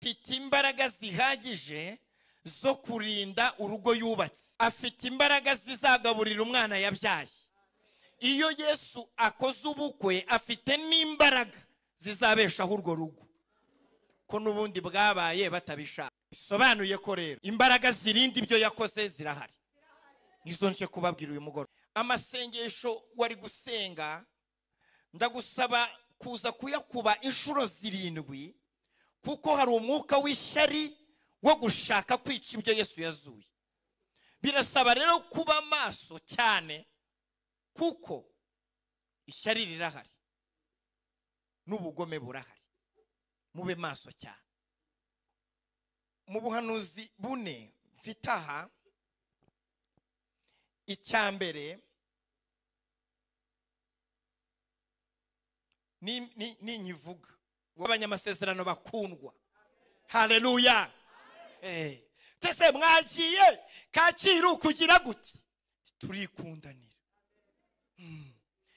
afite imbaraga zihagije zo kurinda urugo yubatse afite imbaraga zizagaburira umwana yabyaye iyo yesu akoze ubukwe afite n'imbaraga zizabeshaho urwo rugo ko n'ubundi bwabaye batabishaka bisobanuye ko rero imbaraga zirinda ibyo yakoze zirahari nizo nje kubabwira uyu mugoroba amasengesho wari gusenga ndagusaba kuza kuyakuba inshuro zirindwi kuko hari umwuka w'ishyari wo gushaka kwica ibyo yesu yazuye birasaba rero kuba maso cyane kuko ishyari rirahari n'ubugome burahari mube maso cyane mu buhanuzi bune mfite aha icya mbere ni nyivuga w'abanyamasezerano bakundwa hareruya tese mwagiye kacyiru kugira gute turikundanira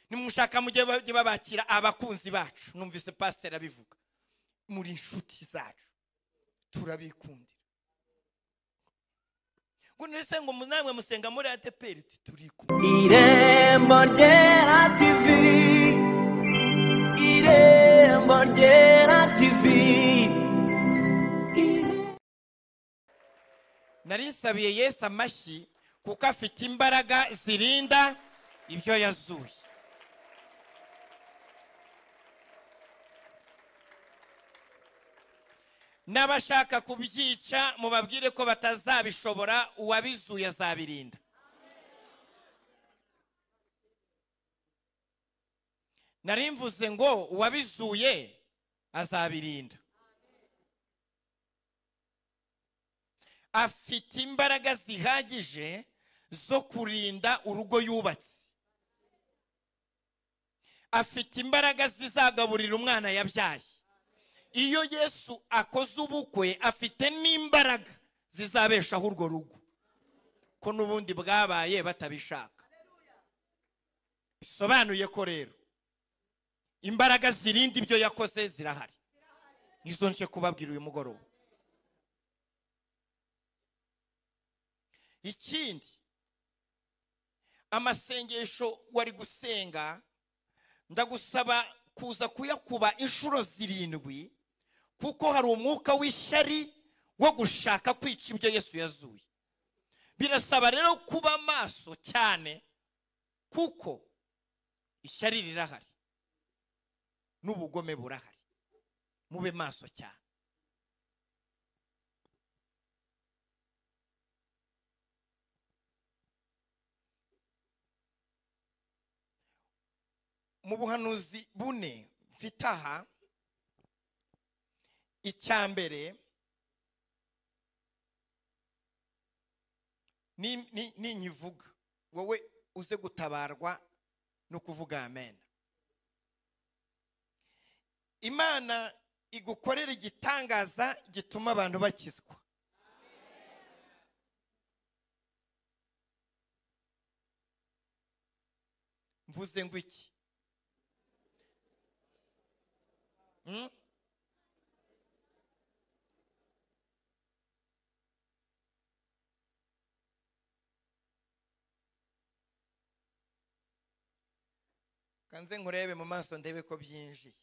nimushaka mujye babakira abakunzi bacu numvise pasiteri abivuga muri inshuti zacu turabikundira ngo ndetse ngo namwe musenga muri ateperi turikumwe irembo ryera tivi irembo ryera tivi narisabiye yesu amashyi kuko afite imbaraga zirinda ibyo yazuye n'abashaka kubyica mubabwire ko batazabishobora uwabizuye azabirinda nari mvuze ngo uwabizuye azabirinda afite imbaraga zihagije zo kurinda urugo yubatse afite imbaraga zizagaburira umwana yabyaye iyo yesu akoze ubukwe afite n'imbaraga zizabeshaho urwo rugo ko n'ubundi bwabaye batabishaka bisobanuye ko rero imbaraga zirinda ibyo yakoze zirahari nizo nje kubabwira uyu mugoroba ikindi amasengesho wari gusenga ndagusaba kuza kuyakuba inshuro zirindwi kuko hari umwuka w'ishyari wo gushaka kwica ibyo yesu yazuye birasaba rero kuba maso cyane kuko ishyari rirahari n'ubugome burahari mube maso cyane mu buhanuzi bune mfite aha icya mbere ni nyivuga wowe uze gutabarwa no kuvuga amena imana igukorera igitangaza gituma abantu bakizwa mvuze ngo iki kanze nkurebe mu maso ndebe ko byinjiye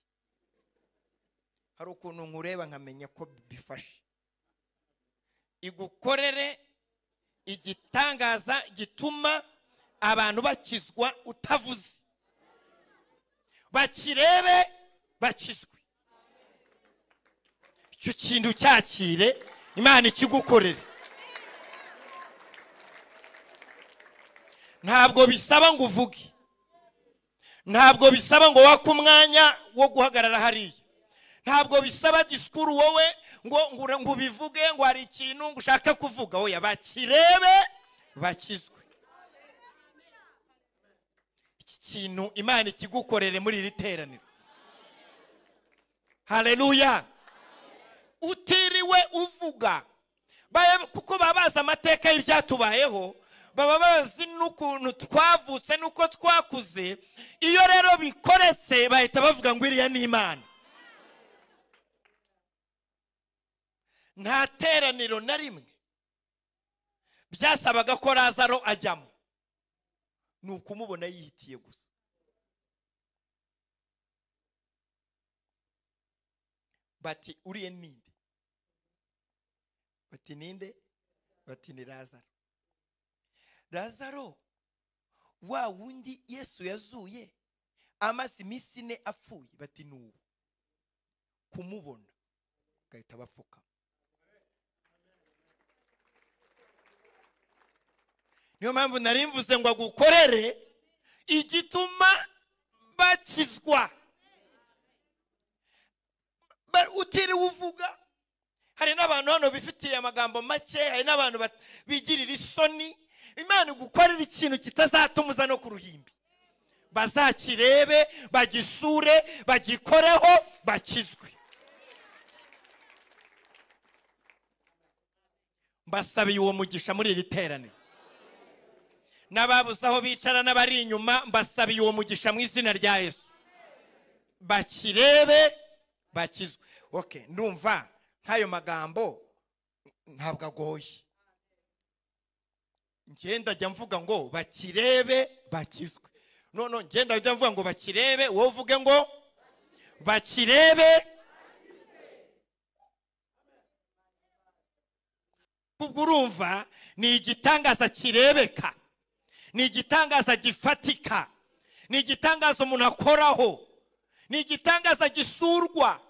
hari ukuntu nkureba nkamenya ko bifashe igukorere igitangaza gituma abantu bakizwa utavuze bakirebe bakizwe icyo kintu cyakire imana ikigukorere ntabwo bisaba ngo uvuge ntabwo bisaba ngo wake umwanya wo guhagarara hariya ntabwo bisaba disikuru wowe ngo ngo ubivuge ngo hari ikintu ngo ushake kuvuga wowe bakirebe bakizwe iki kintu imana ikigukorere muri iri teraniro hareruya utiriwe uvuga kuko baba bazi amateka y'ibyatubayeho baba bazi n'ukuntu twavutse n'uko twakuze iyo rero bikoretse bahita bavuga ngo iriya ni imana nta teraniro na rimwe byasabaga ko lazaro ajyamo ni ukumubona yihitiye gusa bati uriya ninde bati ninde bati ni lazaro lazaro wa wundi yesu yazuye amaze iminsi ine apfuye bati ni ubu kumubona bagahita bapfuka niyo mpamvu nari mvuze ngo agukorere igituma bakizwa Ba- utiriwe uvuga hari n'abantu hano bifitiye amagambo make hari n'abantu bat- bigirira isoni imana igukorera ikintu kitazatuma uza no ku ruhimbi bazakirebe bagisure bagikoreho bakizwe mbasabiye uwo mugisha muri iri teraniro n'ababuze aho bicara n'abari inyuma mbasabiye uwo mugisha mu izina rya yesu bakirebe bakizwe okay ndumva nk'ayo magambo ntabwo agoye ngenda jya mvuga ngo bakirebe bakizwe none ngenda jya mvuga ngo bakirebe wowe uvuge ngo bakirebe ubwo urumva ni igitangaza kirebeka ni igitangaza gifatika ni igitangaza umuntu akoraho ni igitangaza gisurwa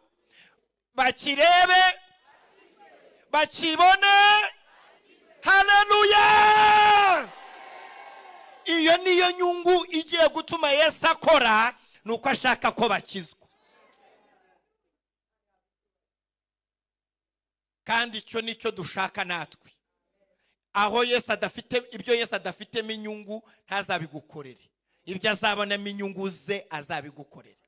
bakirebe bakibone haleluya iyo niyo nyungu igiye gutuma yesu akora ni uko ashaka ko bakizwa kandi icyo nicyo dushaka natwe aho yesu adafite ibyo yesu adafitemo inyungu ntazabigukorere ibyo azabonamo inyungu ze azabigukorere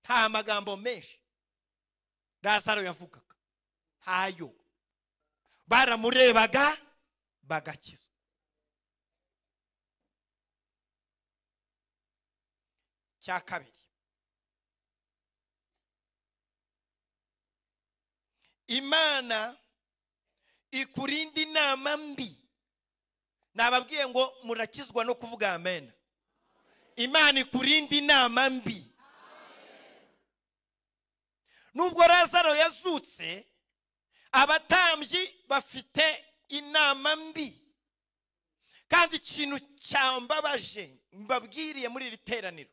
nta magambo menshi lazaro yavugaga ntayo baramurebaga bagakizwa cya kabiri imana ikurinda inama mbi nababwiye ngo murakizwa no kuvuga amen imana ikurinda inama mbi nubwo lazaro yazutse abatambyi bafite inama mbi kandi ikintu cyambabaje mbabwiriye muri iri teraniro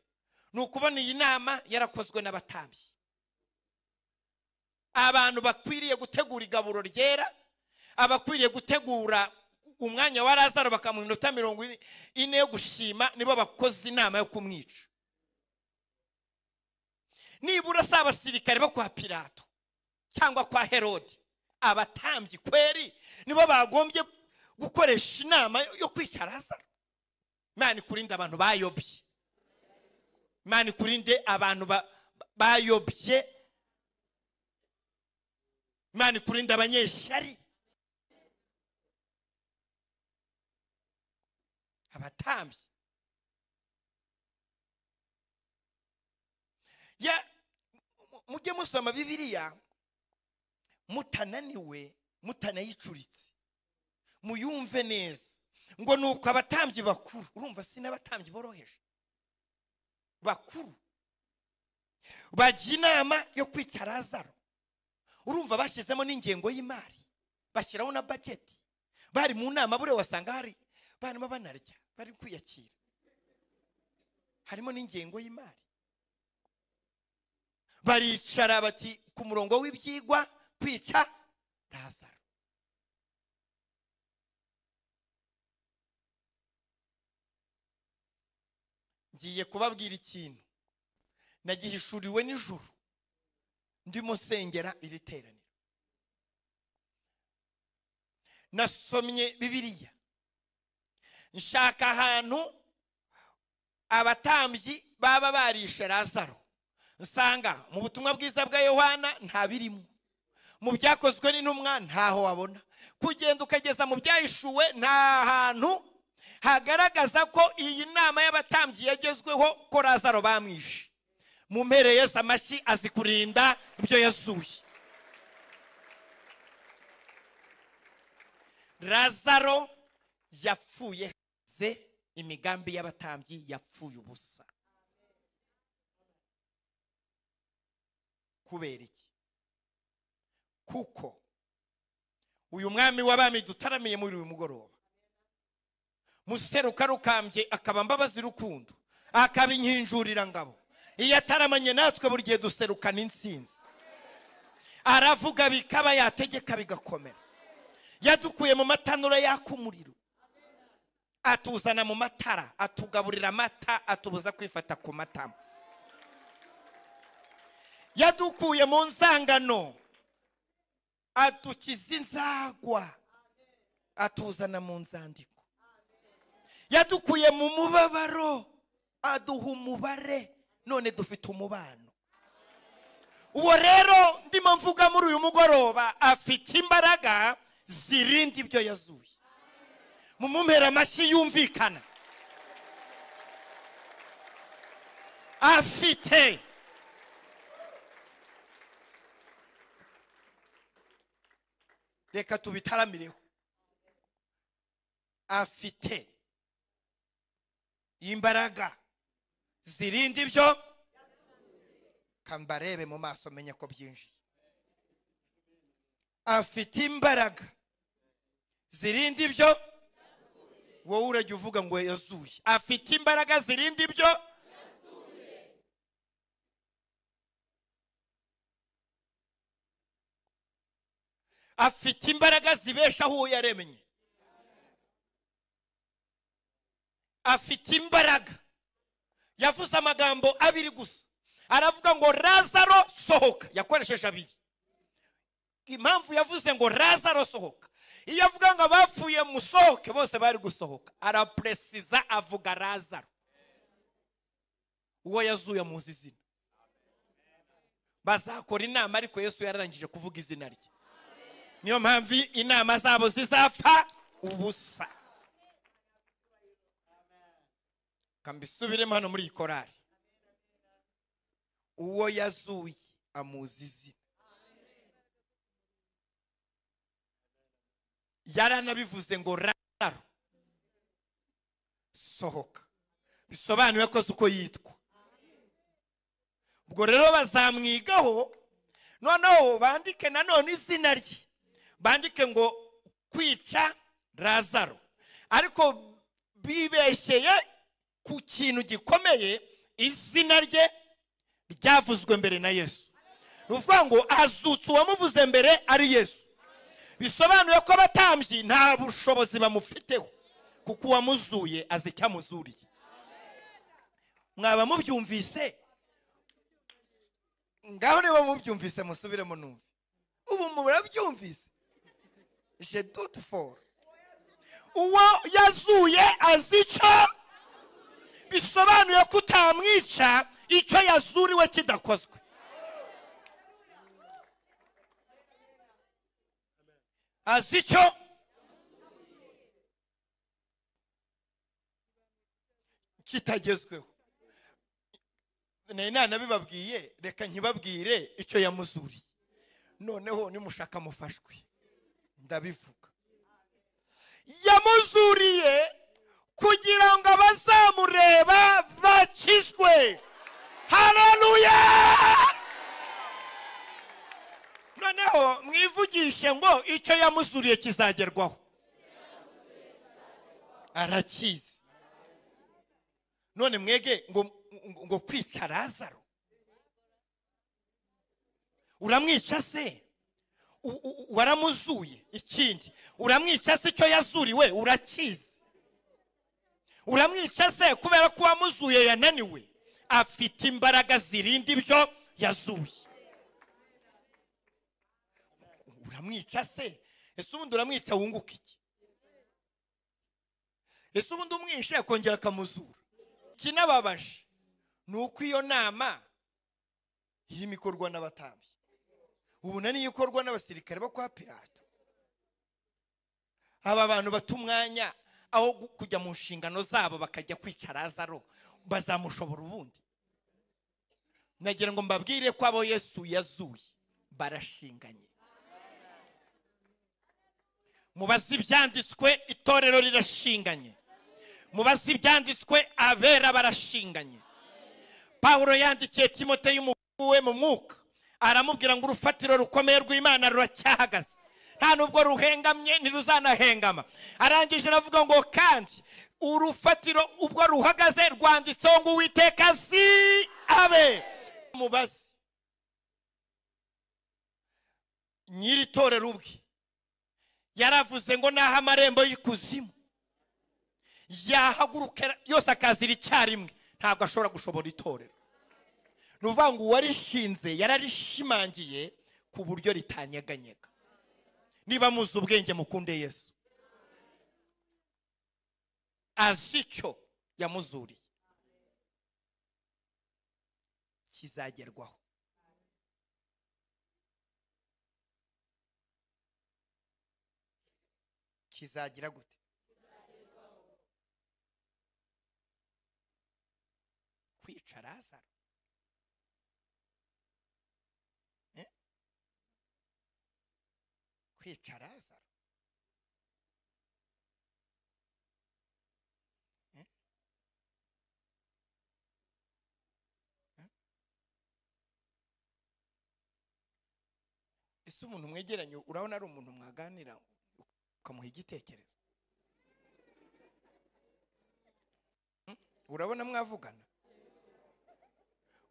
ni ukubona iyi nama yarakozwe n'abatambyi abantu bakwiriye gutegura igaburo ryera abakwiriye gutegura umwanya wa lazaro bakamuha iminota mirongo ine yo gushima nibo bakoze inama yo kumwica nibura si abasirikare bo kwa pilato cyangwa kwa herode abatambyi kweri nibo bagombye gukoresha inama yo kwica lazaro imana ikurinde abantu bayobye imana ikurinde abantu ba- ba- bayobye imana ikurinde abanyeshyari abatambyi ya mu- mujye musoma bibiliya mutananiwe mutanayicuritse muyumve neza ngo ni uko abatambyi bakuru urumva si n'abatambyi boroheje bakuru bajya inama yo kwica lazaro urumva bashyizemo n'ingengo y'imari bashyiraho na bajeti bari mu nama buriya wasanga hari barimo banarya bari kwiyakira harimo n'ingengo y'imari baricara bati ku murongo w'ibyigwa kwica lazaro ngiye kubabwira ikintu nagihishuriwe nijoro ndimo sengera iri teraniro nasomye bibiliya nshaka ahantu abatambyi baba barishe lazaro nsanga mu butumwa bwiza bwa yohana nta birimo mu byakozwe n'intumwa ntaho wabona kugenda ukageza mu byahishuwe nta hantu hagaragaza ko iyi nama y'abatambyi yagezweho ko lazaro bamwishe mu mpere yesu amashyi azi kurinda ibyo yazuye razaro yapfuye hanze imigambi y'abatambyi yapfuye ubusa kubera iki kuko uyu mwami w'abami dutaramiye muri uyu mugoroba museruka rukambye akaba mbabazi rukundo akaba inkinjurira ngabo iyo ataramanye natwe buri gihe duserukana insinzi aravuga bikaba yategeka bigakomera yadukuye mu matanura yaka umuriro atuzana mu matara atugaburira amata atubuza kwifata ku matama yadukuye mu nzangano adukiza inzagwa atuzana mu nzandiko yadukuye mu mubabaro aduha umubare none dufite umubano uwo rero ndimo mvuga muri uyu mugoroba afite imbaraga zirinda ibyo yazuye mu mumpera amashyi yumvikana afite reka tubitaramireho afite imbaraga zirinda ibyo kambarebe mu maso menye ko byinjiye afite imbaraga zirinda ibyo wowe urajya uvuga ngo yazuye afite imbaraga zirinda ibyo afite imbaraga zibeshaho uwo yaremye afite imbaraga yavuze amagambo abiri gusa aravuga ngo razaro sohoka yakoresheje abiri impamvu yavuze ngo razaro sohoka iyo avuga ngo abapfuye musohoke bose bari gusohoka arapuresiza avuga razaro uwo yazuye muzi izina bazakora inama ariko yesu yararangije kuvuga izina rye niyo mpamvu inama zabo zizapfa ubusa kambisubiremo hano muri iyi korari uwo yazuye amuzi izina yaranabivuze ngo razaro sohoka bisobanuye akoze uko yitwa ubwo rero bazamwigaho noneho bandike nanone izina rye bandike ngo kwica razaro ariko bibeshyeye ku kintu gikomeye izina rye ryavuzwe mbere na yesu ni ukuvuga ngo azutse uwamuvuze mbere ari yesu bisobanuye ko abatambyi nta bushobozi bamufiteho kuko uwamuzuye azi icyo amuzuriye mwaba mubyumvise ngaho niba mubyumvise musubiremo numve ubu murabyumvise je doute fort uwo yazuye azi icyo bisobanuye ko utamwica icyo yazuriwe kidakozwe azi icyo kitagezweho nari nanabibabwiye reka nkibabwire icyo yamuzuriye noneho nimushaka mufashwe ndabivuga yamuzuriye kugira ngo abazamureba bakizwe hararuya noneho mwivugishe ngo icyo yamuzuriye kizagerwaho arakizi none mwege ngo ngo kwica razaro uramwica se U- u- waramuzuye ikindi uramwica se icyo yazuriwe urakizi uramwica se kubera ko uwamuzuye yananiwe afite imbaraga zirinda ibyo yazuye uramwica se ese ubundi uramwica wunguka iki ese ubundi umwishe akongera akamuzura ikinababaje ni uko iyo nama irimo ikorwa n'abatambyi ubu na niyo ikorwa n'abasirikare bo kwa pirato aba bantu bata umwanya aho gu- kujya mu nshingano zabo bakajya kwica razaro bazamushobora ubundi nagira ngo mbabwire ko abo yesu yazuye barashinganye mubaze ibyanditswe itorero rirashinganye mubaze ibyanditswe abera barashinganye pawulo yandikiye timoteyo umuhungu we mu mwuka aramubwira ngo urufatiro rukomeye rw'imana ruracyahagaze nta nubwo ruhengamye ntiruzanahengama arangije aravuga ngo kandi urufatiro ubwo ruhagaze rwanditseho ngo uwiteka si abe mubaze nyiri torero ubwe yaravuze ngo naho amarembo y'ikuzimu yahaguruka yose akazira icyarimwe ntabwo ashobora gushobora itorero ni ukuvuga ngo uwarishinze yararishimangiye ku buryo ritanyeganyega niba muzi ubwenge mukunde yesu azi icyo yamuzuriye kizagerwaho kizagira gute kwica razaro Eh? kwica razaro Eh? Eh? ese umuntu mwegeranye urabona ari umuntu mwaganira ukamuha igitekerezo Hmm? urabona mwavugana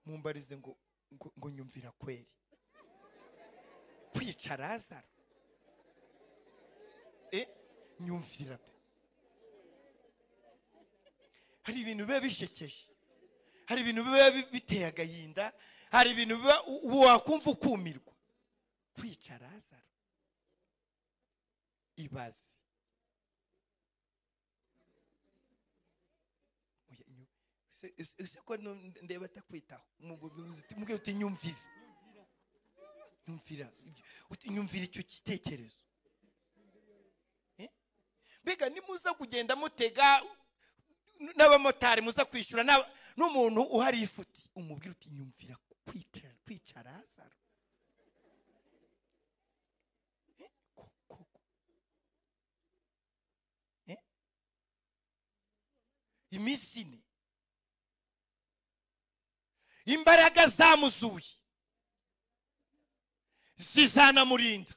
mumbarize ngo ngo- ngo nyumvira kweri kwica razaro Eh, nyumvira pe hari ibintu biba bishekeje hari ibintu biba bi- biteye agahinda hari ibintu biba u- u- wakumva ukumirwa kwica razaro ibaze Oya, nyu- ese- ese- ese ko nu- ndeba atakwitaho mubwira uti nyumvira nyumvira ibyo- uti nyumvira icyo gitekerezo Eh? mbega nimuza kugenda mutega n- n'abamotari muza kwishyura n'aba- n'umuntu uhari ifuti umubwira uti nyumvira kwicara kwicara hazaro Eh? Ko- ko- ko- iminsi ine imbaraga zamuzuye zizanamurinda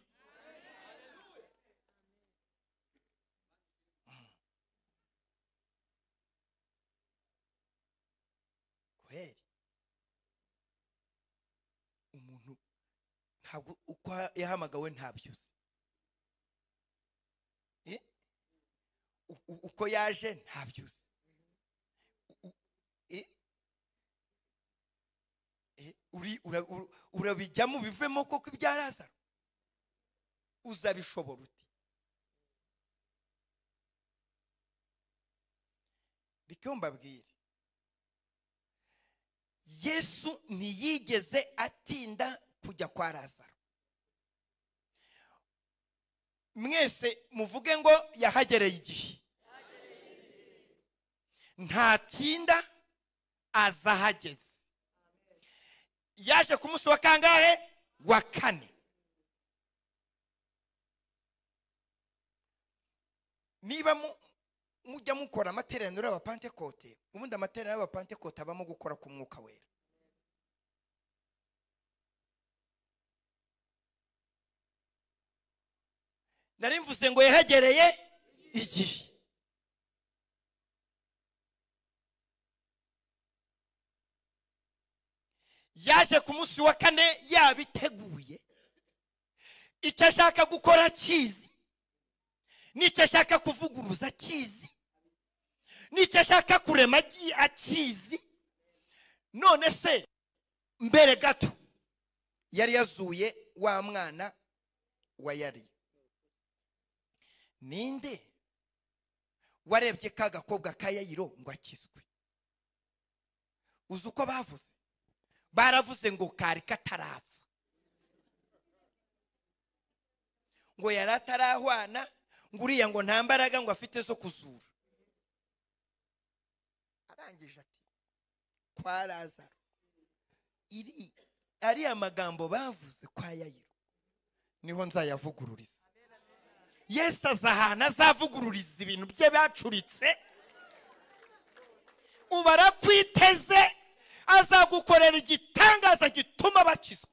kweri umuntu ntabwo uko yahamagawe ntabyuzi Eh? U- u- uko yaje ntabyuzi e e uri ura- ura- urabijyamo bivemo koko ibya lazaro uzabishobora uti reka mbabwire yesu ntiyigeze atinda kujya kwa lazaro mwese muvuge ngo yahagereye igihe ntatinda aza ahageze yaje ku munsi wa kangahe wa kane niba mu- mujya mukora amateraniro y'abapantekote ubundi amateraniro y'abapantekote abamo gukora ku mwuka wera nari mvuze ngo yahegereye igihe yaje ku munsi wa kane yabiteguye icyo ashaka gukora akizi n'icyo ashaka kuvuguruza akizi n'icyo ashaka kurema agi- akizi none se mbere gato yari yazuye wa mwana wa yari ninde warebye ka gakobwa ka yayiro ngo akizwe uzi uko bavuze baravuze ngo kari katarapfa ngo yari atarahwana ngo uriya ngo nta mbaraga ngo afite zo kuzura arangije ati kwa lazaro iri ariya magambo bavuze kwa yayiro niho nzayavugururiza yesu aza ahantu azavugururiza ibintu bye bacuritse ubu arakwiteze azagukorera igitangaza gituma bakizwa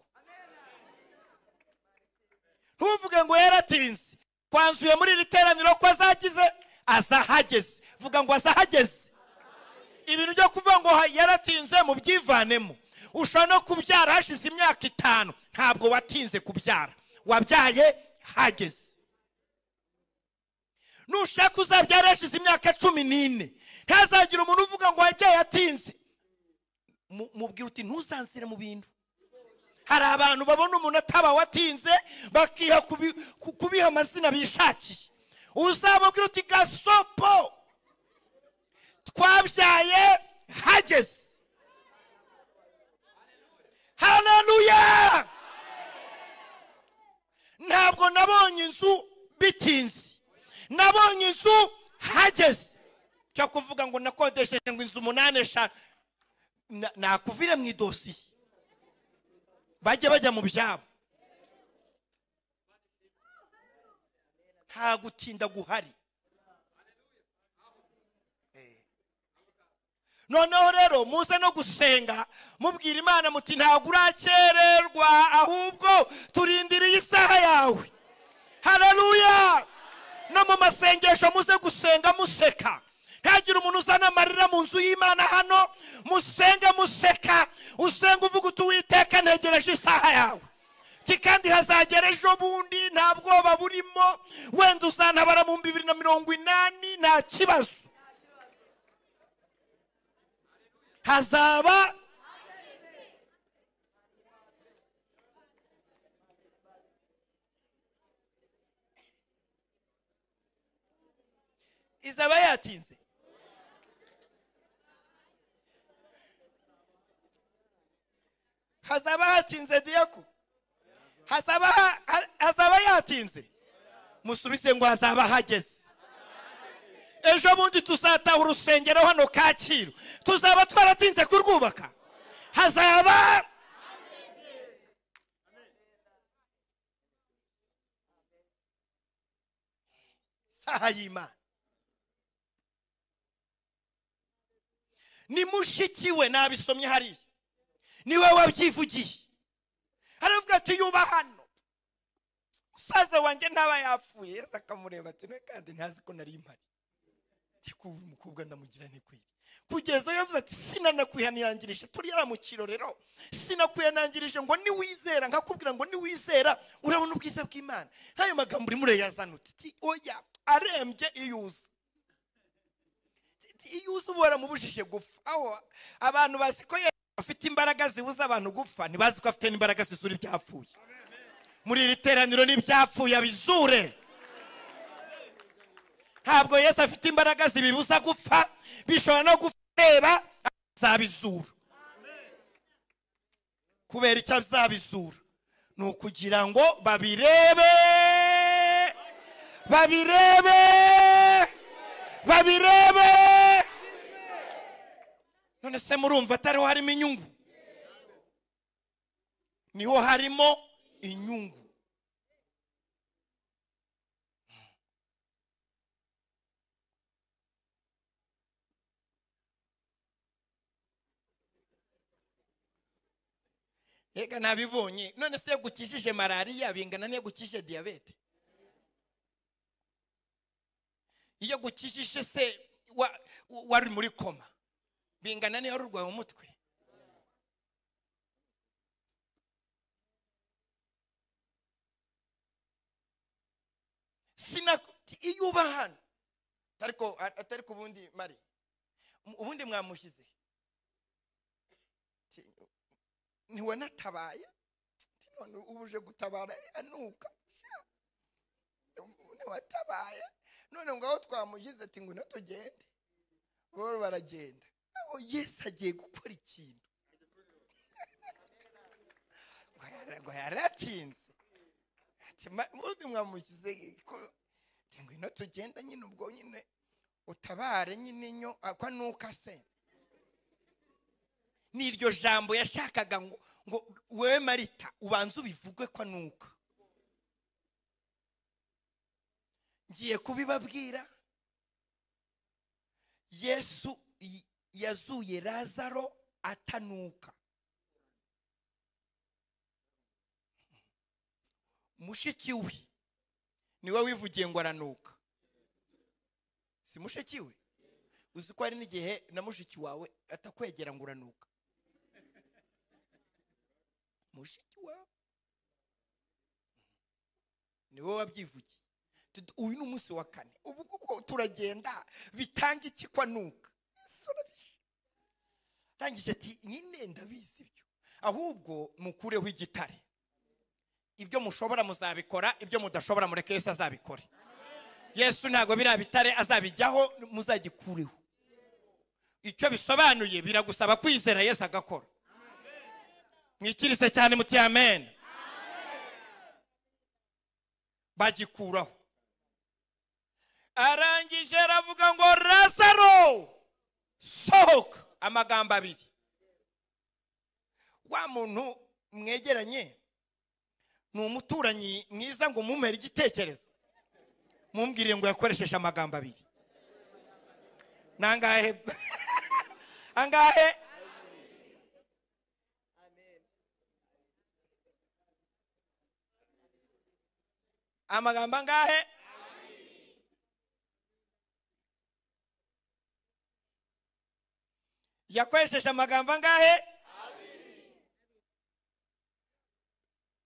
ntuvuge ngo yaratinze twanzuye muri iri teraniro ko azagize azahageze vuga ngo azahageze ibintu byo kuvuga ngo ha- yaratinze mu byivanemo ushobora no kubyara hashize imyaka itanu ntabwo watinze kubyara wabyaye hageze nushaka uzabyara hashize imyaka cumi n'ine ntazagira umuntu uvuga ngo wabyaye atinze Mu- mubwira uti ntuzansire mu bintu hari abantu babona umuntu atabawe atinze bakiha kubi- ku- kubiha amazina bishakiye uzababwira uti gasopo twabyaye hageze hararuya ntabwo nabonye inzu bitinze nabonye inzu hageze cyo kuvuga ngo nakodesheje ngo inzu umunani eshanu na- nakuvire mu idosiye bajye bajya mu byabo nta gutinda guhari Eh. noneho rero muze no gusenga mubwira imana muti ntabwo urakererwa ahubwo turindiriye isaha yawe hararuya no mu masengesho muze gusenga museka ntagire umuntu uzana amarira mu nzu y'imana hano musenge museka usenga uvuga uti uwiteka ntegereje isaha yawe Ti kandi hazagera ejo bundi nta bwoba burimo wenda uzantabara mu bibiri na mirongo inani nta kibazo hazaba izaba yatinze hazaba hatinze diyako hazaba, ha- ha- hazaba yatinze musubize ngo hazaba hageze ejo bundi tuzataha urusengero hano kacyiru tuzaba twaratinze kurwubaka hazaba saha y'imana ni mushiki we nabisomye hariya niwe wabyivugiye haravuga ati yuba hano musaza wanjye ntaba yapfuye yesu akamureba ati "Ne kandi ntazi ko nari mpari ariko uyu mukobwa ndamugira ntikwire kugeza yavuze ati sinanakwihanangirije turi yaramukiro rero sinakuyanangirije ngo niwizera nkakubwira ngo niwizera urabona ubwiza bw'imana nk'ayo magambo urimo urayazana uti "Ti, oya arembye iyuza iyo uza uba waramubujije gupfa aho abantu bazi ko yesu afite imbaraga zibuza abantu gupfa ntibazi ko afite n'imbaraga zizura ibyapfuye muri iri teraniro n'ibyapfuye abizure ntabwo yesu afite imbaraga zibibuza gupfa bishobora no guteba azabizura kubera icyo azabizura ni ukugira ngo babirebe babirebe babirebe none se murumva atariho harimo inyungu niho harimo inyungu reka ntabibonye none se iyo gukijije malariya bingana n'iyo gukijije diyabete iyo gukijije se wa- wari muri koma bingana n'iyo wari urwaye umutwe sina iyo uba hano ariko atari ku bundi mari mu- ubundi mwamushyize Ti- ntiwanatabaye Ti, none ubu uje gutabara eh, anuka Sha. Ubu ntiwatabaye none ngo aho twamushyize ati ngwino tugende bo baragenda aho yesu agiye gukora ikintu ngo yara- ngo yaratinze ati "Ma- ubundi mwamushyize ko- ati ngwino tugenda nyine ubwo nyine utabare nyine inyo akwa nuka se ni iryo jambo yashakaga ngo ngo wowe marita ubanze ubivugwe kwa nuka ngiye kubibabwira yesu y- yazuye lazaro atanuka mushiki we niwe wivugiye ngo aranuka si mushiki we uzi ko hari n'igihe na mushiki wawe atakwegera ngo uranuka mushiki wawe ni wowe wabyivugiye Tudu- uyu ni umunsi wa kane ubu kuko turagenda bitanga iki kwa nuka Ese urabisha? arangije ati nyine ndabizi ibyo ahubwo mukureho igitare ibyo mushobora muzabikora ibyo mudashobora mureke yesu azabikore yesu ntabwo biriya bitare azabijyaho muzagikureho icyo bisobanuye biragusaba kwizera yesu agakora mwikirise cyane muti amen bagikuraho arangije aravuga ngo lazaro sohoka amagambo abiri wa muntu mwegeranye ni umuturanyi mwiza ngo mumere igitekerezo mumbwire ngo yakoresheje amagambo abiri ni angahe angahe amagambo angahe yakoresheje amagambo angahe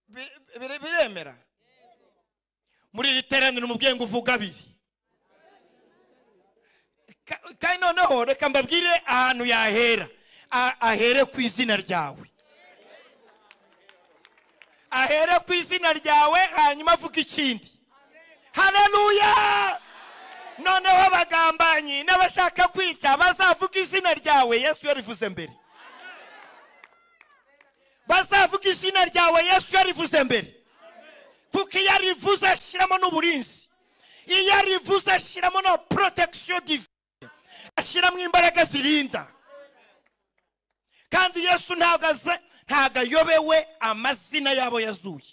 Bir- bir- biremera muri iri teraniro umubwiye ngo uvuge abiri Ka- kandi noneho reka mbabwire ahantu yahera A- ahere ku izina ryawe ahere ku izina ryawe hanyuma avuga ikindi haleluya noneho abagambanyi n'abashaka kwica bazavuga izina ryawe yesu yarivuze mbere bazavuga izina ryawe yesu yarivuze mbere kuko iyo arivuze ashyiramo n'uburinzi iyo arivuze ashyiramo na protection divine ashyiramo imbaraga zirinda kandi yesu ntabwo aze- ntabwo ayobewe amazina yabo yazuye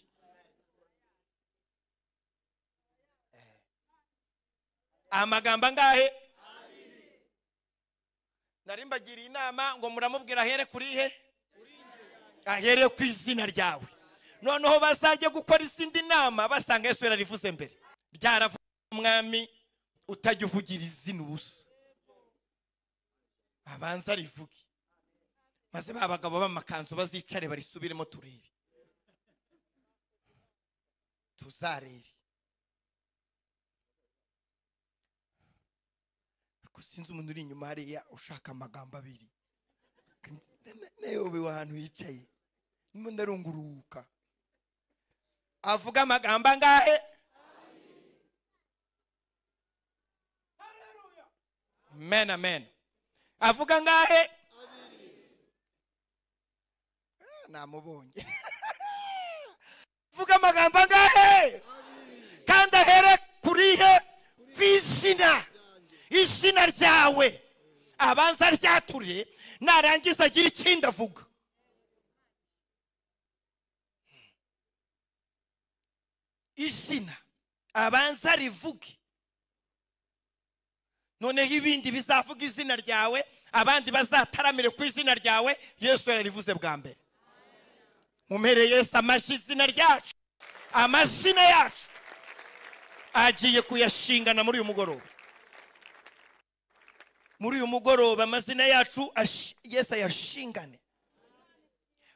amagambo angahe nari mbagiriye inama ngo muramubwira ahere kuri he ahere ku izina ryawe noneho bazajya gukora izindi nama basanga yesu yararivuze mbere ryaravuze umwami utajya uvugira izina ubusa abanza rivuge maze ba bagabo b'amakanzu bazicare barisubiremo turebe tuzarebe ariko sinzi umuntu uri inyuma hariya ushaka amagambo abiri nayobewe ahantu yicaye ndimo ndarunguruka avuga amagambo angahe amen amen avuga angahe Ah, namubonye avuga amagambo angahe kandi ahere kurihe ku izina izina ryawe abanza ryature narangiza agira ikindi avuga izina abanza rivuge noneho ibindi bizavuga izina ryawe abandi bazataramire ku izina ryawe yesu yararivuze bwa mbere mumere yesu amashyi izina ryacu amazina yacu agiye kuyashingana muri uyu mugoroba muri uyu mugoroba amazina yacu ashi- yesu ayashingane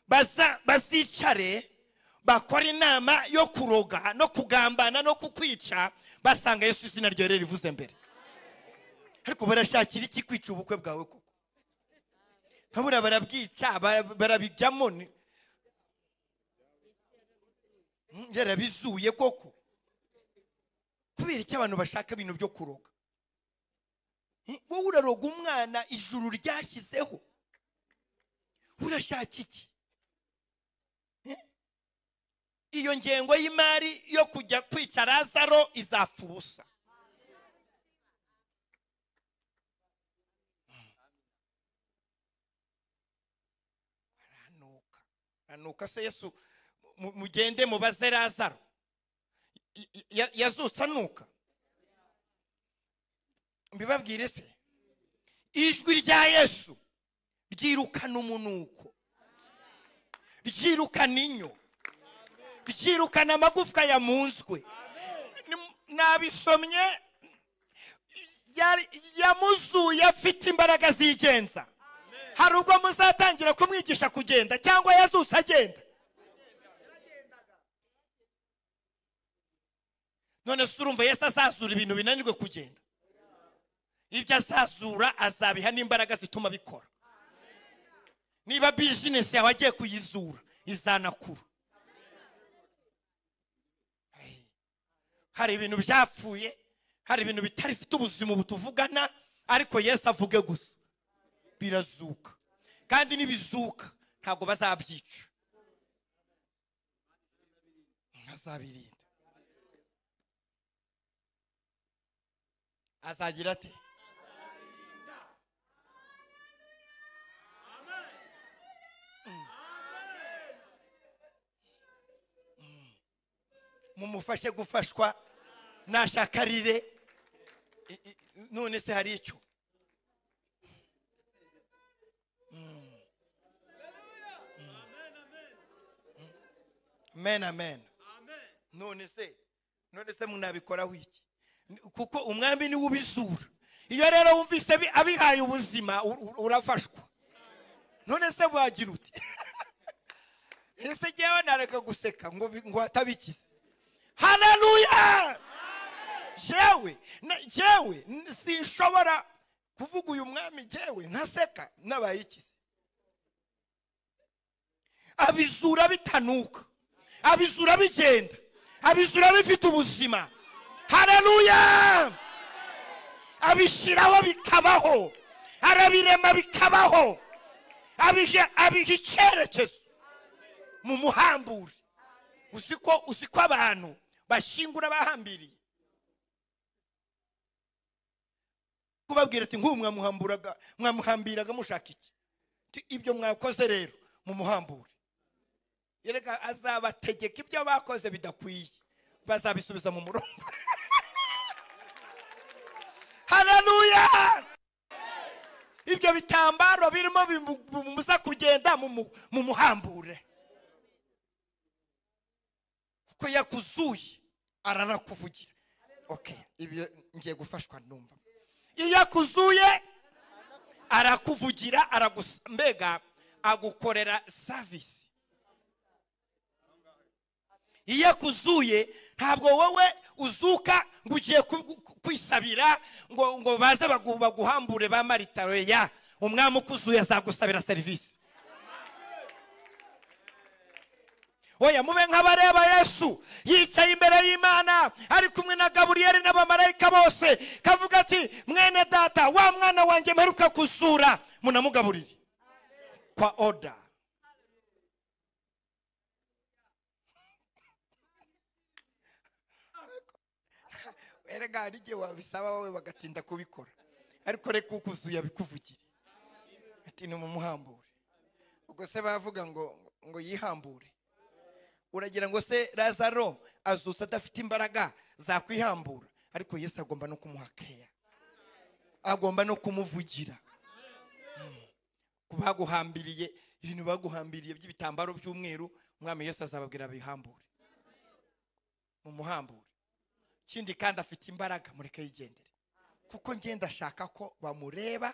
baza bazicare bakora inama yo kuroga no kugambana no kukwica basanga yesu izina ryawe rivuze mbere ariko barashakira iki kwica ubukwe bwawe koko babura barabwica bara- barabijyamo ni- Mm, yarabizuye koko kubera iki abantu bashaka ibintu byo kuroga Mm, wowe uraroga umwana ijuru ryashyizeho urashaka iki iyo ngengo y'imari yo kujya kwica lazaro izapfa ubusa nuko se yesu mu- mugende mubaze lazaro Y- y- yazutse anuka mbibabwire se ijwi rya yesu ryirukana umunuko ryirukana inyo ryirukana amagufwa yamunzwe Ni- nabisomye yari- yamuzuye afite imbaraga zigenza hari ubwo muzatangira kumwigisha kugenda cyangwa yazutse agenda none se urumva yesu azazura ibintu binanirwe kugenda ibyo azazura azabiha n'imbaraga zituma bikora niba bizinesi yawe agiye kuyizura izanakura Hey. hari ibintu byapfuye hari ibintu bitarifite ubuzima ubu tuvugana ariko yesu avuge gusa birazuka kandi nibizuka ntabwo bazabyica azabirinda azagira ate Mm. Mm. mumufashe gufashwa nashakarire I- i- none se hari icyo amen amen none se none se munabikoraho iki Ni- kuko umwami niwe ubizura iyo rero wumvise bi- abihaye ubuzima u- u- urafashwa none se wagira uti ese jyewe nareka guseka ngo bi- ngo hatabikize haleluya jewe na- jewe n- sinshobora kuvuga uyu mwami jewe ntaseka nabaye ikize abizura bitanuka abizura bigenda abizura bifite ubuzima haleluya abishyiraho bikabaho arabirema bikabaho abiha abiha icyerekezo mu muhambure uzi ko uzi ko abantu bashingura bahambiriye kubabwira ati nk'ubu mwamuhamburaga mwamuhambiraga mushaka iki Ti- ibyo mwakoze rero mumuhambure yereka azabategeka ibyo bakoze bidakwiye bazabisubiza mu murongo haleluya ibyo bitambaro birimo bimu- bimubuza kugenda mumu- mumuhambure kuko yakuzuye aranakuvugira okay ibyo ngiye gufashwa numva iyo akuzuye arakuvugira aragusa mbega agukorera savisi iyo akuzuye ntabwo wowe uzuka ngo ugiye ku- kwisabira ngo ngo baze bagu- baguhambure ba maritaro ya umwami ukuzuye azagusabira serivisi oya mube nk'abareba yesu yicaye imbere y'imana ari kumwe na gaburiyeli n'abamarayika bose kavuga ati mwene data wa mwana wanjye mperuka kusura munamugaburire kwa oda erega hari igihe wabisaba wowe bagatinda kubikora ariko reka ukuzuye abikuvugire ati ni mumuhambure ubwo se bavuga ngo ngo yihambure uragira ngo se lazaro azutse adafite imbaraga zakwihambura ariko yesu agomba no kumuha keya agomba no kumuvugira Mm. ku baguhambiriye ibintu baguhambiriye by'ibitambaro by'umweru umwami yesu azababwira bihambure mumuhambure ikindi kandi afite imbaraga mureke yigendere kuko ngenda ashaka ko bamureba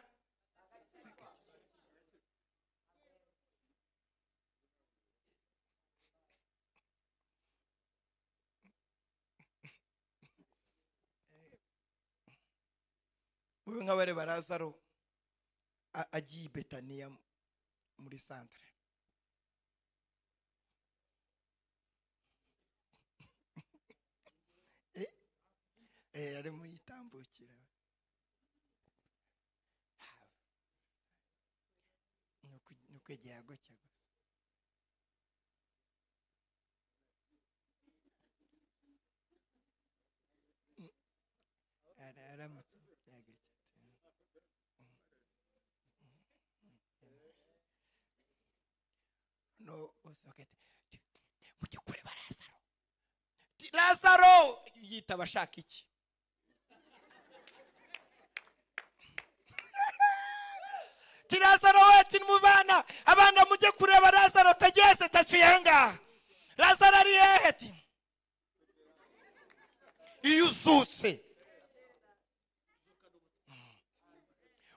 mube nk'abareba lazaro a- agiye i betaniya muri santire Eh, arimo yitambukira Ni uku- ni ukwegera gutya gusa Mm. Ara- aramutse avugira gutya ati, "Mm, mm, mm, mm, mm." no uzogete mujye kureba lazaro Ti- lazaro yitaba ashaka iki ti lazaro we ati mu bana abana mujye kureba lazaro tageze taciye ahangaha lazaro ari hehe ti iyo uzutse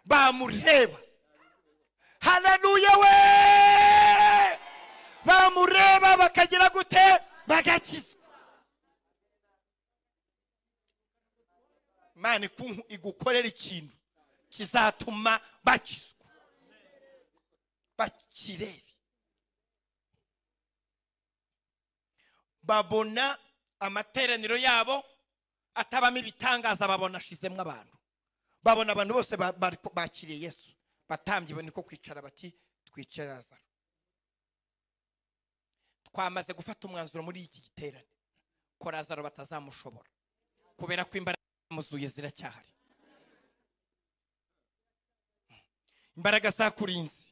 bamureba haleluya we bamureba bakagira gute bagakizwa imana iku- igukorera ikintu kizatuma bakizwa bakirebe babona amateraniro yabo atabamo ibitangaza babona ashizemo abantu babona abantu bose ba- bari- bakiriye yesu batambye bo niko kwicara bati twicare lazaro twamaze gufata umwanzuro muri iki giterane ko lazaro batazamushobora kubera ko imbaraga zamuzuye ziracyahari imbaraga zakurinze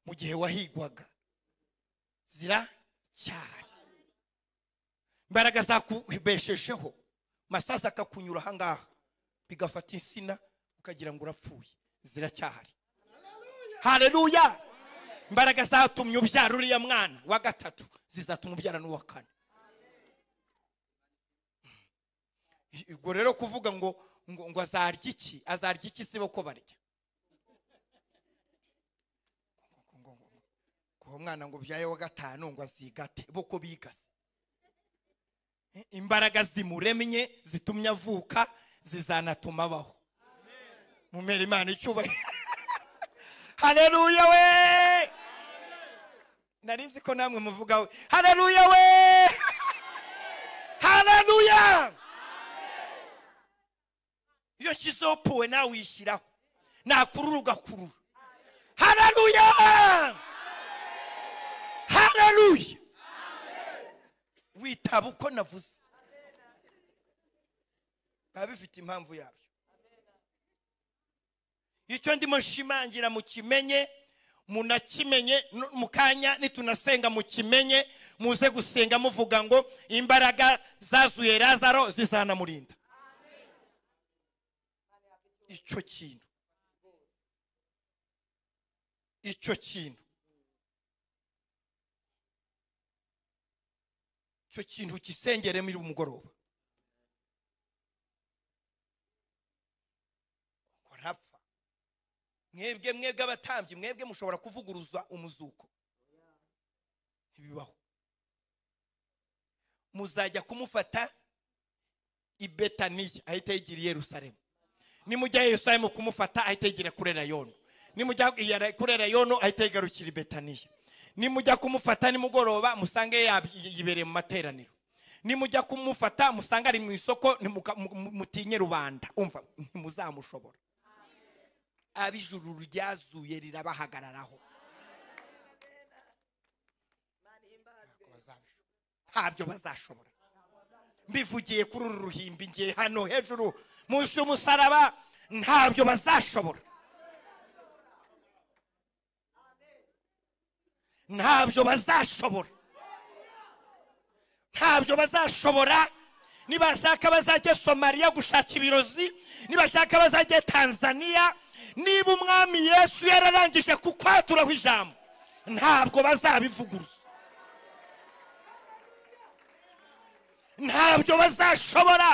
mu gihe wahigwaga ziracyahari imbaraga zakubeshejeho masazi akakunyura ahangaha bigafata insina ukagira ngo urapfuye ziracyahari hareruya imbaraga zatumye ubyara uriya mwana wa gatatu zizatuma ubyara n'uwa kane ubwo rero kuvuga ngo ngo ngo azarya iki azarya iki sibo ko barya Ngo- ngo- ngo- ngo- ngo umwana ngo ubyaye wa gatanu ngo azigate bo ko bigase imbaraga zimuremye zitumye avuka zizanatuma abaho mumere imana icyubahiro hareruya we nari nzi ko namwe muvuga we hareruya we hareruya iyo nshyizeho puwe nawe uyishyiraho nakurura ugakurura hareruya hareruya witaba uko navuze biba bifite impamvu yabyo icyo ndimo nshimangira mukimenye munakimenye no- mu kanya nitunasenga mukimenye muze gusenga muvuga ngo imbaraga zazuye lazaro zizanamurinda icyo kintu icyo kintu icyo kintu gisengere muri umugoroba ngo arapfa mwebwe mwebwe abatambyi mwebwe mushobora kuvuguruza umuzuko ntibibaho muzajya kumufata i betaniya ahita yigira i yerusalemu nimujya i yerusalemu kumufata ahita yigira kuri rayoni nimujya i- kuri rayoni ahita yigarukira i betaniya nimujya kumufata nimugoroba musange yab- yibereye mu materaniro nimujya kumufata musange ari mu isoko nimuka- mu- mu- mutinye rubanda umva ntimuzamushobora ab'ijuru ryazuye rirabahagararaho Ntabwo bazabishobora. ntabyo bazashobora mbivugiye kuri uru ruhimbi ngiye hano hejuru munsi y'umusaraba ntabyo bazashobora ntabyo bazashobora ntabyo bazashobora nibashaka bazajye somaliya gushaka ibirozi nibashaka bazajye tanzaniya niba umwami yesu yararangije kukwaturaho ijambo ntabwo bazabivuguruza ntabyo bazashobora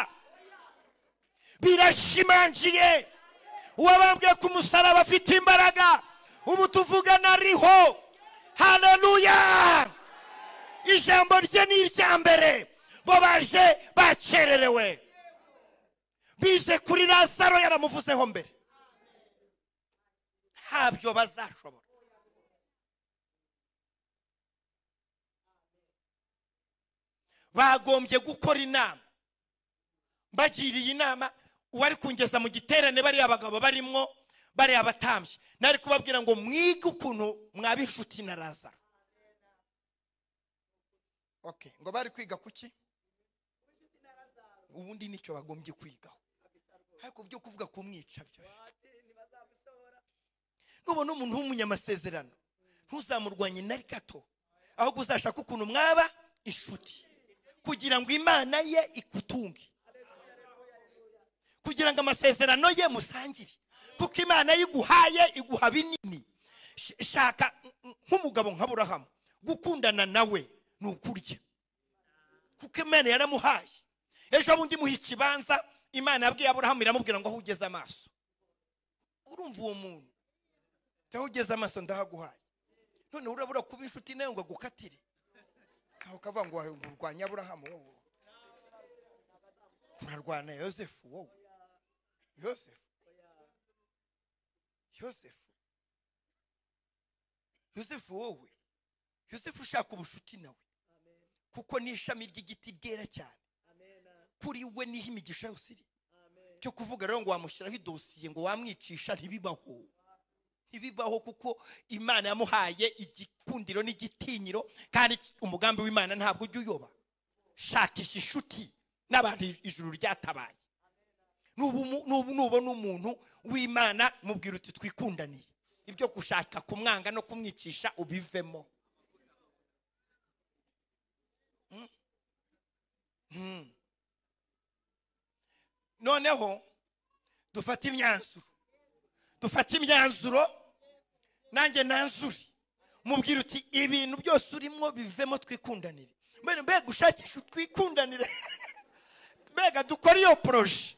birashimangiye uwabambwe ku musaraba afite imbaraga ubu tuvugana ariho haleluya ijambo rye ni irya mbere bo baje bakererewe bize kuri lazaro yaramuvuzeho mbere ntabyo bazashobora bagombye gukora inama bagiriye inama uwari kungeza mu giterane bariya abagabo barimo bariya abatambye nari kubabwira ngo mwige ukuntu mwaba inshuti na lazaro okay ngo bari kwiga kuki ubundi nicyo bagombye kwigaho ariko byo kuvuga kumwica byo nubona umuntu w'umunyamasezerano ntuzamurwanye na gato ahubwo uzashaka ukuntu mwaba inshuti kugira ngo imana ye igutunge kugira ngo amasezerano ye musangire kuko imana ye iguhaye iguha binini Sh- shaka mm, nk'umugabo nka burahamu gukundana nawe ni ukurya kuko imana yaramuhaye ejo bundi muha ikibanza imana yabwiye aburahamu iramubwira ngo aho ugeze amaso urumva uwo muntu aho ugeze amaso ndahaguhaye none urabura kuba inshuti nawe ngo agukatire aho kavuga ngo urwanya aburahamu wowe urarwana yosefu wowe yosefu yosefu yosefu wowe yosefu ushaka ubushuti nawe kuko ni ishami ry'igiti ryera cyane kuri we niho imigisha yose iri cyo kuvuga rero ngo wamushyiraho idosiye ngo wamwicisha ntibibaho ntibibaho kuko imana yamuhaye igikundiro n'igitinyiro kandi umugambi w'imana ntabwo ujya uyoba shakisha inshuti n'abantu ijuru ryatabaye nubu mu- nubu- nubona umuntu w'imana mubwira uti twikundaniye ibyo gushaka kumwanga no kumwicisha ubivemo noneho dufate imyanzuro dufate imyanzuro nanjye nanzure mubwira uti ibintu byose urimo bivemo twikundanire mbega mbega ushakisha utwikundanire mbega dukore iyo poroje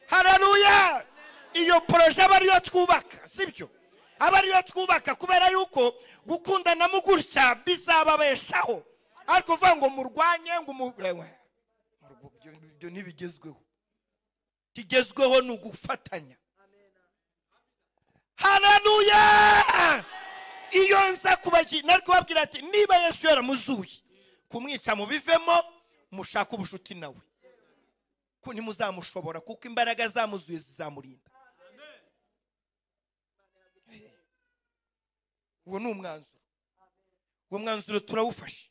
hararuya iyo poroje aba ariyo twubaka sibyo aba ariyo twubaka kubera yuko gukundana gutya bizababeshaho ariko uvuga ngo murwanye ngo umu- ewe, murwo- ibyo- ibyo ntibigezweho kigezweho ni ugufatanya hararuya iyo nza kubagira nari kubabwira ati niba yesu yaramuzuye kumwica mubivemo mushake ubucuti nawe ko ntimuzamushobora kuko imbaraga zamuzuye zizamurinda uwo ni umwanzuro uwo mwanzuro turawufashe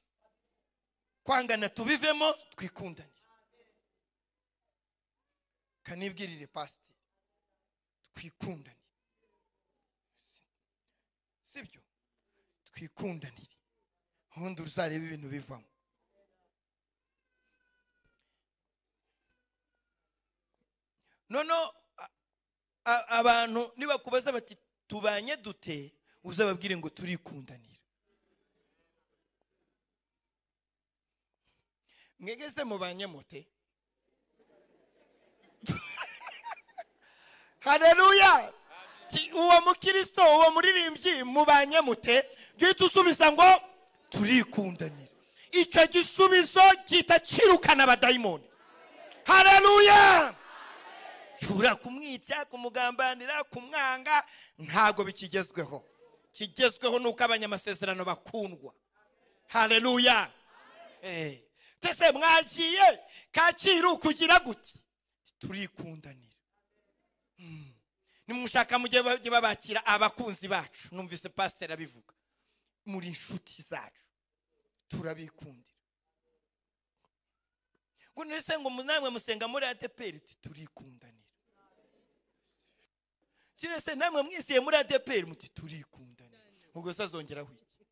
kwangana tubivemo twikundane kanibwirire pasiteri twikundanire sibyo twikundanire ubundi uzareba ibintu bivamo noneho a- a- abantu nibakubaza bati tubanye dute uzababwire ngo turikundanira mwegeze mubanye mute hareruya Ki- uwo mukristo uwo muririmbyi mubanye mute guhita usubiza ngo turikundanira icyo gisubizo gihita kirukana abadayimoni hareruya ushobora kumwica kumugambanira kumwanga ntabwo bikigezweho kigezweho ni uko abanyamasezerano bakundwa hareruya Eh, mbese mwagiye kacyiru kugira gute turikundanira nimushaka mujye bajye babakira abakunzi bacu numvise pasiteri abivuga muri inshuti zacu turabikundira ngo nese ngo namwe musenga muri adeperi ati turikundanira kirese namwe mwisiye muri adeperi muti turikundanira ubwo se azongeraho iki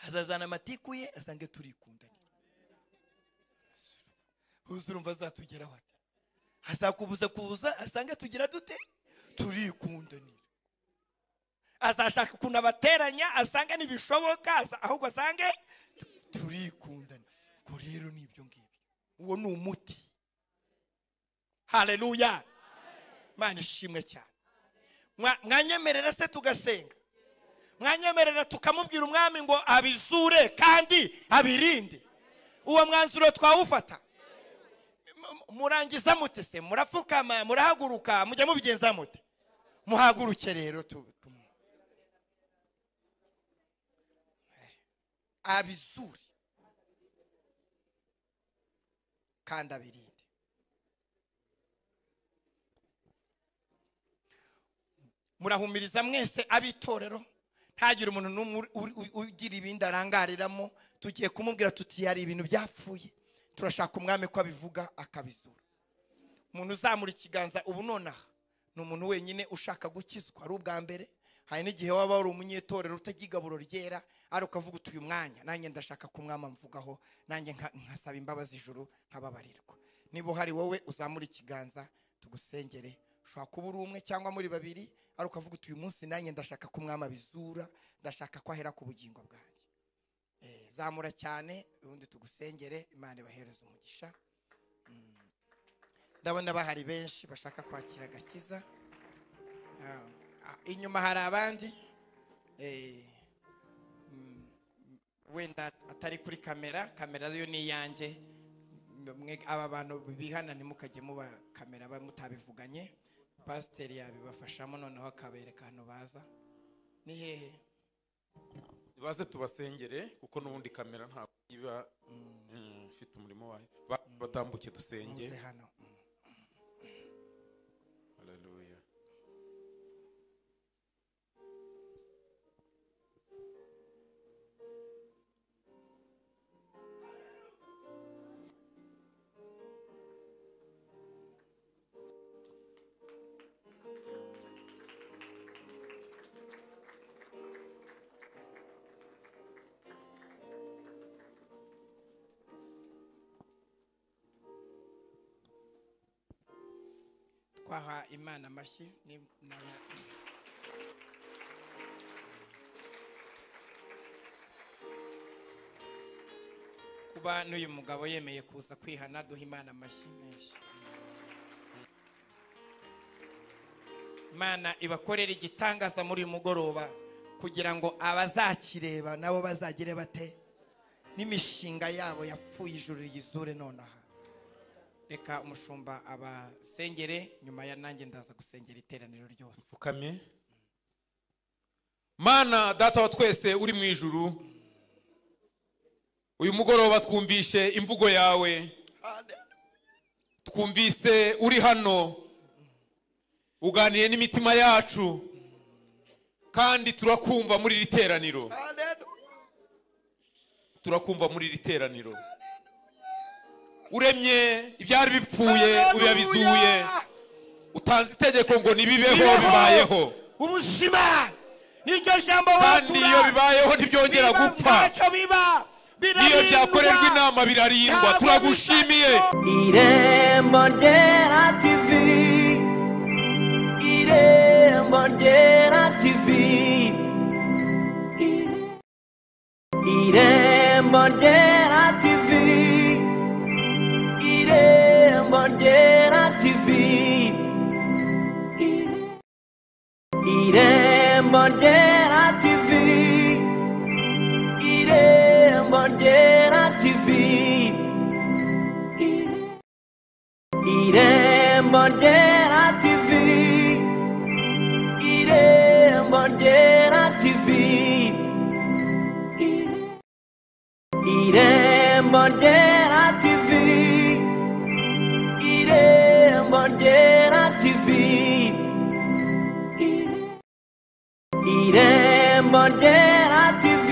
azazana amatiku ye asange turikundanira uzurumva azatugeraho ati azakubuza kuza asange tugira dute turikundanira azashaka ukuntu abateranya asange ntibishoboka asa- ahubwo asange tu- turikundana ubwo rero ni ibyo ngibyo uwo ni umuti hareruya mana ishimwe cyane Mwa- mwanyemerera se tugasenga mwanyemerera tukamubwira umwami ngo abizure kandi abirinde uwo mwanzuro twawufata murangiza mute se murapfukama murahaguruka mujya mubigenza mute muhaguruke rero tu- tu- Eh, abizure kandi abirinde murahumiriza mwese abitorero ntagire umuntu n'umwe uri- uri- uri- ugira ibindi arangariramo tugiye kumubwira tuti hari ibintu byapfuye turashaka umwami ko abivuga akabizura umuntu uzamura ikiganza ubu nonaha ni umuntu wenyine ushaka gukizwa ari ubwa mbere hari n'igihe waba wari umunyetorero utagira igaburo ryera ari ukavuga uti uyu mwanya nanjye ndashaka ko umwama mvugaho nanjye nka- nkasaba imbabazi ijuru nkababarirwa niba uhari wowe uzamura ikiganza tugusengere ushobora kuba uri umwe cyangwa muri babiri ari ukavuga uti uyu munsi nanjye ndashaka ko umwama bizura ndashaka ko ahera ku bugingo bwanjye Eh, zamura cyane ubundi tugusengere imana ibahereze umugisha Mm. ndabona bahari benshi bashaka kwakira agakiza Ah, ah, inyuma hari abandi Eh, mm, wenda atari kuri kamera kamera yo ni iyanjye Mwe- aba bantu bihana ntimukajye muba kamera ba- mutabivuganye pasiteri yabibafashamo noneho akabereka ahantu baza ni hehe baze tubasengere kuko n'ubundi kamera ntabwo iba mm, ifite umurimo wayo Ba- batambuke dusenge muze hano Mm. Haleluya. twaha imana amashyi ni- na- kuba n'uyu mugabo yemeye kuza kwihana duha imana amashyi menshi imana ibakorera igitangaza muri uyu mugoroba kugira ngo abazakireba nabo bazagire bate n'imishinga yabo yapfuye ijuru ryizure nonaha reka umushumba abasengere nyuma ya nanjye ndaza gusengera iteraniro ryose pfukamye mana data wa twese uri mu ijuru uyu mugoroba twumvishe imvugo yawe twumvise uri hano uganiriye n'imitima yacu kandi turakumva muri iri teraniro turakumva muri iri teraniro uremye ibyari bipfuye uyabizuye utanze itegeko ngo nibibeho bibayeho ubuzima niryo jambo kandi iyo watura bibayeho ntibyongera gupfa ntacyo biba n'iyo byakorerwa birarindwa inama birarindwa Ntabwo turagushimiye bisa Irembo ryera TV Irembo ryera TV Irembo ryera TV Irembo ryera TV Irembo ryera TV Irembo ryera TV Irembo ryera TV Irembo ryera TV Irembo ryera TV Irembo ryera TV Irembo ryera TV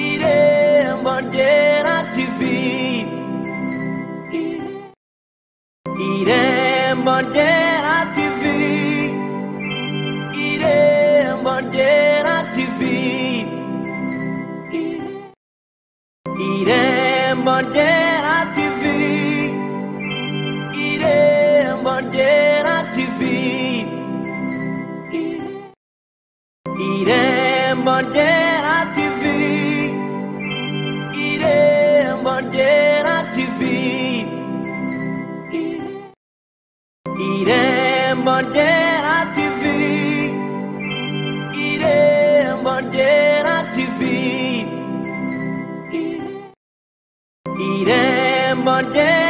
Irembo ryera TV Irembo ryera TV Irembo ryera TV Irembo ryera TV Irembo ryera TV Irembo ryera TV Irembo ryera TV Irembo ryera TV Irembo ryera TV Irembo ryera